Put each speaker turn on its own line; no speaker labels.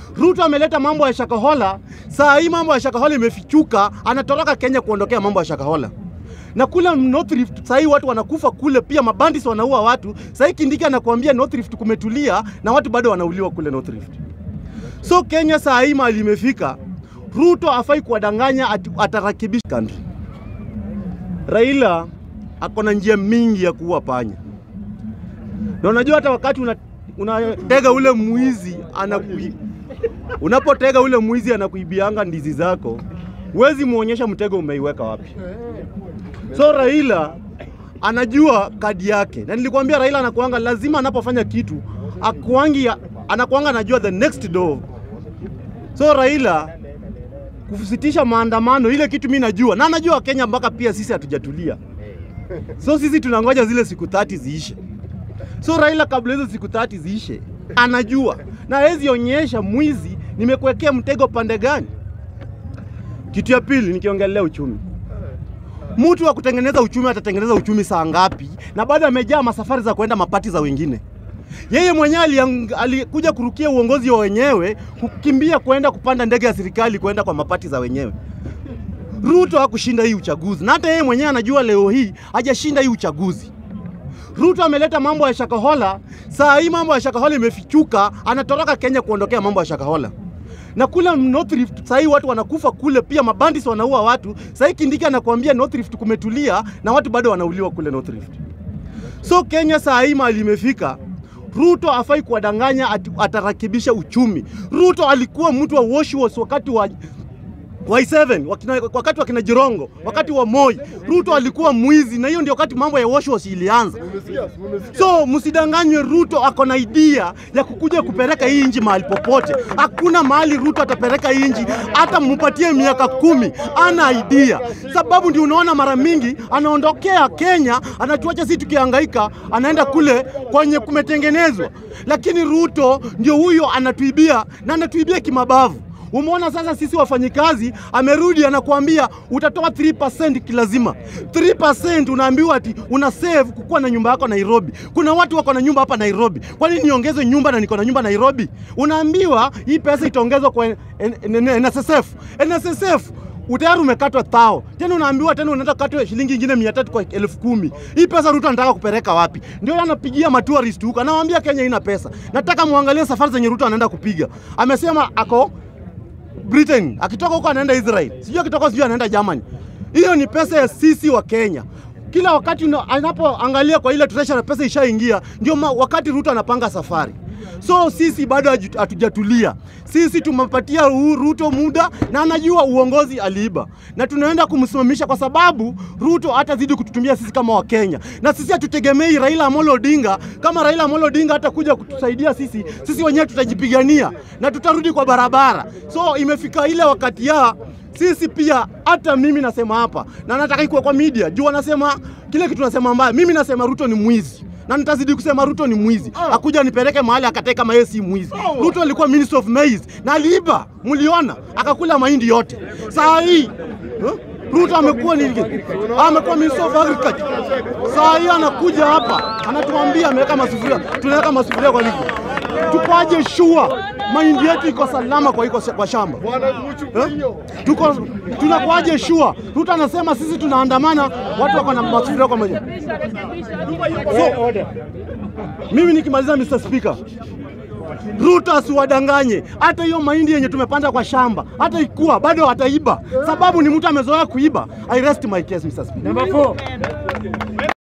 Ruto ameleta mambo ya Shakahola. Saa hii mambo ya Shakahola imefichuka, anatoroka Kenya kuondokea mambo ya Shakahola na kule North Rift sahii watu wanakufa kule, pia mabandis wanaua watu. Sahii Kindiki anakuambia North Rift kumetulia na watu bado wanauliwa kule North Rift. So Kenya saa hii mahali imefika, Ruto afai kuwadanganya ati atarakibisha country. Raila ako na njia mingi ya kuua panya, na unajua hata wakati una, unatega ule mwizi anakui, unapotega ule mwizi anakuibianga ndizi zako, huwezi muonyesha mtego umeiweka wapi. So Raila anajua kadi yake, na nilikwambia Raila anakuanga lazima anapofanya kitu akuangi, anakuanga anajua the next door. So Raila kusitisha maandamano, ile kitu mimi najua, na anajua Kenya mpaka pia sisi hatujatulia. So sisi tunangoja zile siku 30 ziishe. So Raila kabla hizo siku 30 ziishe, anajua na hawezi onyesha mwizi nimekuwekea mtego pande gani. Kitu ya pili nikiongelea uchumi mtu wa kutengeneza uchumi atatengeneza uchumi saa ngapi? Na bado amejaa masafari za kwenda mapati za wengine. Yeye mwenyewe aliang- alikuja kurukia uongozi wa wenyewe, kukimbia kwenda kupanda ndege ya serikali kwenda kwa mapati za wenyewe. Ruto hakushinda hii uchaguzi, na hata yeye mwenyewe anajua leo hii hajashinda hii uchaguzi. Ruto ameleta mambo ya Shakahola. Saa hii mambo ya Shakahola imefichuka, anatoroka Kenya kuondokea mambo ya Shakahola na kule North Rift sahii watu wanakufa kule, pia mabandis wanaua watu. Sahii Kindiki anakuambia North Rift kumetulia na watu bado wanauliwa kule North Rift. So Kenya saa hii mahali imefika, Ruto afai kuwadanganya ati atarakibisha uchumi. Ruto alikuwa mtu wa wash wakati wa Y7 wakina, wakati wa kina Jirongo, wakati wa Moi. Ruto alikuwa mwizi, na hiyo ndio wakati mambo ya wash wash ilianza. So msidanganywe, Ruto ako na idea ya kukuja kupeleka hii nchi mahali popote. Hakuna mahali Ruto atapeleka hii nchi, hata mupatie miaka kumi, ana idea. Sababu ndio unaona mara mingi anaondokea Kenya, anatuacha sisi tukihangaika, anaenda kule kwenye kumetengenezwa. Lakini Ruto ndio huyo anatuibia na anatuibia kimabavu. Umeona sasa, sisi wafanyikazi, amerudi anakuambia utatoa 3% kilazima. 3% unaambiwa ati una save kukuwa na nyumba yako Nairobi. Kuna watu wako na nyumba hapa Nairobi, kwani niongeze nyumba na niko na nyumba Nairobi? Unaambiwa hii pesa itaongezwa kwa N- N- N- NSSF. NSSF utayari umekatwa thao, tena unaambiwa tena unaenda kukatwa shilingi ingine mia tatu kwa elfu kumi. Hii pesa Ruto anataka kupeleka wapi? Ndio anapigia matourist huko, anawaambia Kenya ina pesa. Nataka muangalie safari zenye Ruto anaenda kupiga. Amesema ako Britain, akitoka huko anaenda Israel, sijui akitoka sijui anaenda Germany. Hiyo ni pesa ya sisi wa Kenya. Kila wakati una- anapoangalia kwa ile treasury pesa ishaingia, ndio ma- wakati Ruto anapanga safari. So sisi bado haju- hatujatulia. Sisi tumepatia Ru- Ruto muda na anajua uongozi aliiba, na tunaenda kumsimamisha kwa sababu Ruto hatazidi kututumia sisi kama Wakenya, na sisi hatutegemei Raila Amolo Odinga. Kama Raila Amolo Odinga hatakuja kutusaidia sisi, sisi wenyewe tutajipigania na tutarudi kwa barabara. So imefika ile wakati ya sisi pia, hata mimi nasema hapa na nataka ikuwe kwa media juu wanasema kile kitu nasema mbaya. Mimi nasema Ruto ni mwizi na nitazidi kusema Ruto ni mwizi. Akuja nipeleke mahali akatae kama yeye si mwizi. Ruto alikuwa minister of maize na aliiba, mliona, akakula mahindi yote. Saa hii huh? Ruto amekuwa ni amekuwa minister of agriculture. Saa hii anakuja hapa anatuambia ameweka masufuria, tunaweka masufuria kwa ligi. Tukoaje shua mahindi yetu iko salama kwa iko kwa shamba eh? Tuko tunakuaje shua? Ruto anasema sisi tunaandamana, watu wako na masufuria kwa maji. So, mimi nikimaliza Mr. Speaker, Ruto asiwadanganye. Hata hiyo mahindi yenye tumepanda kwa shamba, hata ikuwa bado ataiba, sababu ni mtu amezoea kuiba. I rest my case, Mr. Speaker.
Number four.